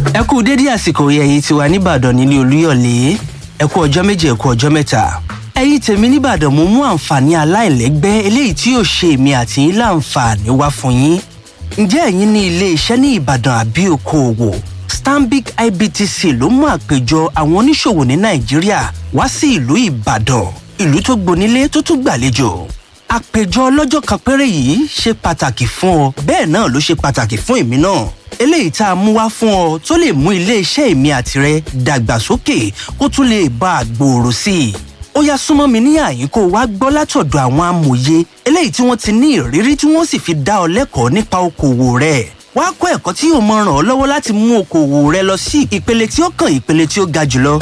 ẹ kú dédé àsìkò ẹ̀yin tiwa nìbàdàn nílé olúyọ̀lé ẹ kú ọjọ́ méje ẹ kú ọjọ́ mẹ́ta ẹ̀yin tèmi nìbàdàn mo mú àǹfààní aláìlẹ́gbẹ́ eléyìí tí yóò ṣe èmi àti yín láǹfààní wá fún yín ǹjẹ́ ẹ̀yin ní ilé iṣẹ́ ní ìbàdàn àbí okòòwò stanbic ibtc ló mú àpéjọ àwọn oníṣòwò ní nàìjíríà wá sí ìlú ìbàdàn ìlú tó gbonílé tó tún gbàlejò àpéjọ ọlọ́jọ́ kan péré yìí ṣe pàtàkì fún ọ bẹ́ẹ̀ náà ló ṣe pàtàkì fún èmi náà eléyìí tá a mú wá fún ọ tó lè mú iléeṣẹ́ èmi àtirẹ dàgbàsókè kó tún lè bá a gbòòrò sí i ó yá súnmọ́ mi ní àyín kó o wá gbọ́ látọ̀dọ̀ àwọn amòye eléyìí tí wọ́n ti ní ìrírí tí wọ́n sì fi dá ọ lẹ́kọ̀ọ́ nípa okòwò rẹ̀ wá kọ́ ẹ̀kọ́ tí yóò mọ ràn ọ́ lọ́wọ́ láti mú okòwò rẹ lọ sí ìpele tí ó kàn ìpele tí ó ga jùlọ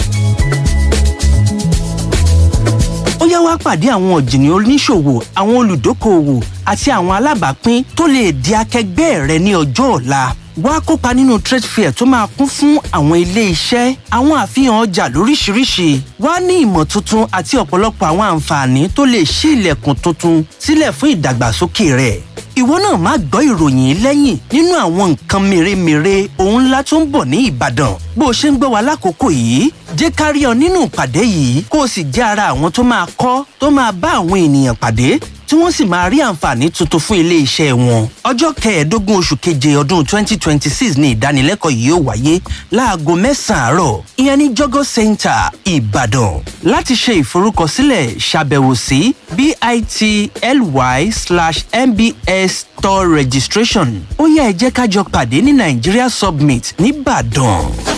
ó yá wá pàdé àwọn ọ̀jìnì oníṣòwò àwọn olùdókòwò àti àwọn alábàápín tó lè di akẹgbẹ́ rẹ ní ọjọ́ ọ̀la wá kópa nínú trade fair tó máa kún fún àwọn ilé iṣẹ́ àwọn àfihàn ọjà lóríṣiríṣi wá ní ìmọ̀ tuntun àti ọ̀pọ̀lọpọ̀ àwọn àǹfààní tó lè ṣí ilẹ̀kùn tuntun sílẹ̀ fún ìdàgbàsókè rẹ̀ ìwọ náà má gbọ́ ìròyìn lẹ́yìn nínú àwọn nǹkan mèremère ohun ńlá tó ń bọ̀ ní ìbàdàn bó o ṣe ń gbọ́ wa lákòókò yìí jẹ́ ká rí ọ nínú ìpàdé yìí kó o sì jẹ́ ara àwọn tó máa kọ́ tó máa bá àwọn ènìyàn pàdé tí wọ́n sì máa rí àǹfààní tuntun fún ilé iṣẹ́ wọn. ọjọ́ kẹẹ̀ẹ́dógún oṣù keje ọdún 2026 ni ìdánilẹ́kọ̀ọ́ yìí ó wáyé láago mẹ́sàn-án àárọ̀ ìyẹn ní jọ́gọ́ center ìbàdàn. láti ṣe ìforúkọsílẹ̀ ṣàbẹ̀wò sí bit.ly slash mbs store registration ó yá ẹ jẹ́ ká jọ pàdé ní nigeria submit nìbàdàn.